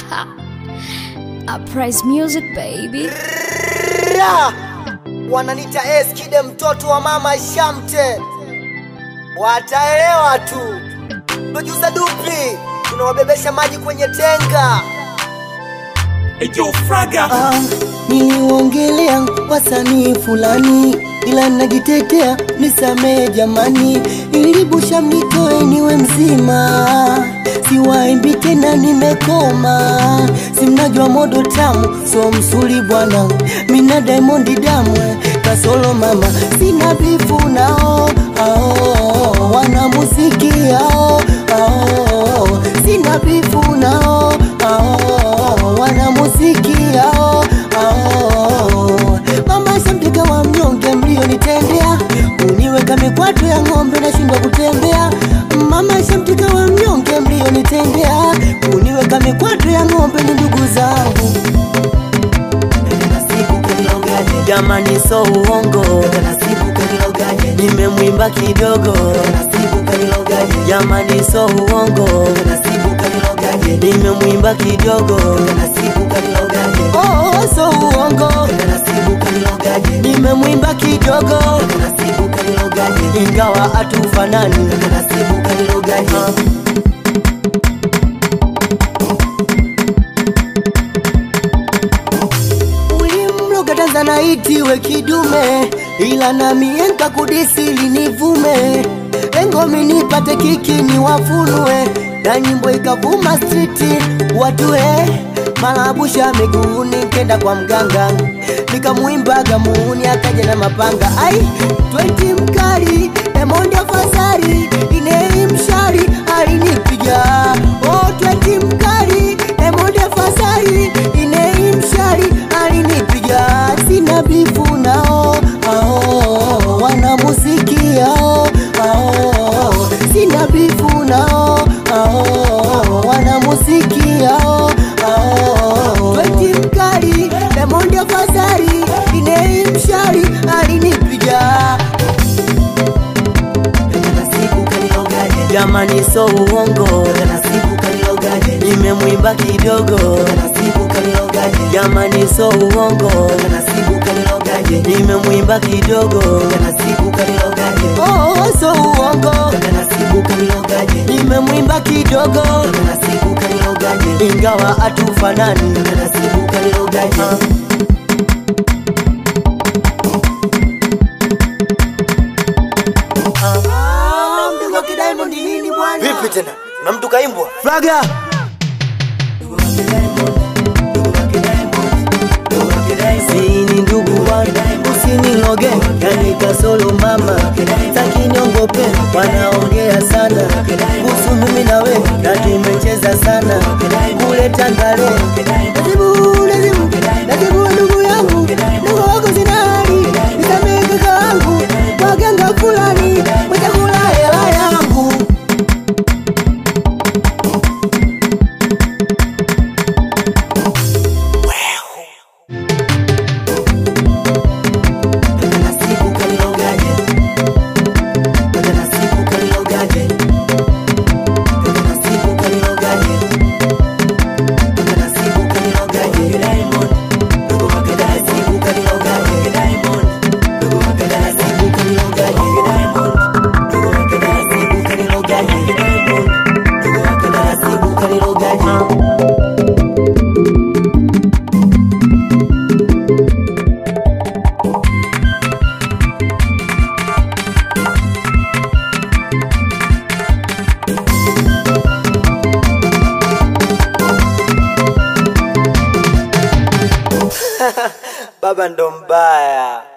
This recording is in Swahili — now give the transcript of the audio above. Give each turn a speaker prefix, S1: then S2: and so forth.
S1: Uprise music baby.
S2: Ra! Wananita Eskide mtoto wa mama Shamte, wataelewa tu. Producer Dupi, tunawabebesha maji kwenye tenga.
S3: Ejo Fraga
S4: Ah, niliuongelea wasanii fulani ila najitetea, nisamee jamani, ilibusha mnitoe niwe mzima, siwaimbi tena, nimekoma, simnajua modo tamu, so msuli bwana, mina Diamond damu, kasolo mama, sina bifu nao, ao, wana muziki ao, ao, sina bifu nao, ao, wana muziki ao, ao, mama shamtega wa mnyonge mlionitendea, uniweka mikwato ya ng'ombe nashindwa kutembea, mama shamtega wa mnyonge mlionitendea, uniweka mikwato ya ng'ombe ni ndugu zangu jamani, so uongo, nimemwimba kidogo, jamani, so uongo, nimemwimba kidogo, oh, so uongo, nimemwimba kidogo, ingawa hatufanani Ah. ulimloga Tanzanite we kidume, ila nami nkakudisili nivume, engomi nipate kiki ni wafunue, na nyimbo ikavuma striti watue malabusha miguuni, nkenda kwa mganga nikamwimbaga muuni, akaja na mapanga ai twenti mkali Diamond afadhali inei mshari alinipiga oh, twenti mkali Diamond afadhali inei mshari alinipiga, sina bifu nao ao, wana muziki ao, ao, sina bifu nao ao, wana muziki ao, ao, twenti mkali Diamond afadhali inei mshari alinipiga jamani, so uongo, nimemwimba kidogo, jamani, so uongo, nimemwimba kidogo, oh, so uongo, nimemwimba kidogo, ingawa hatufanani Ah. Ah, mdogo wa Kidiamond nini bwana?
S2: Vipi tena? Na mtu kaimbwa?
S4: Fraga sini ndugu bwana, usiniloge yani kasolo mama, takiniongope wanaongea sana kuhusu mimi na we, na tumecheza sana kule Tangale. Najibu, najibu, najibu ndugu yangu, ndugu wako zinari, nisamehe kaka wangu, waganga fulani watakula hela yangu.
S2: Baba ndo mbaya.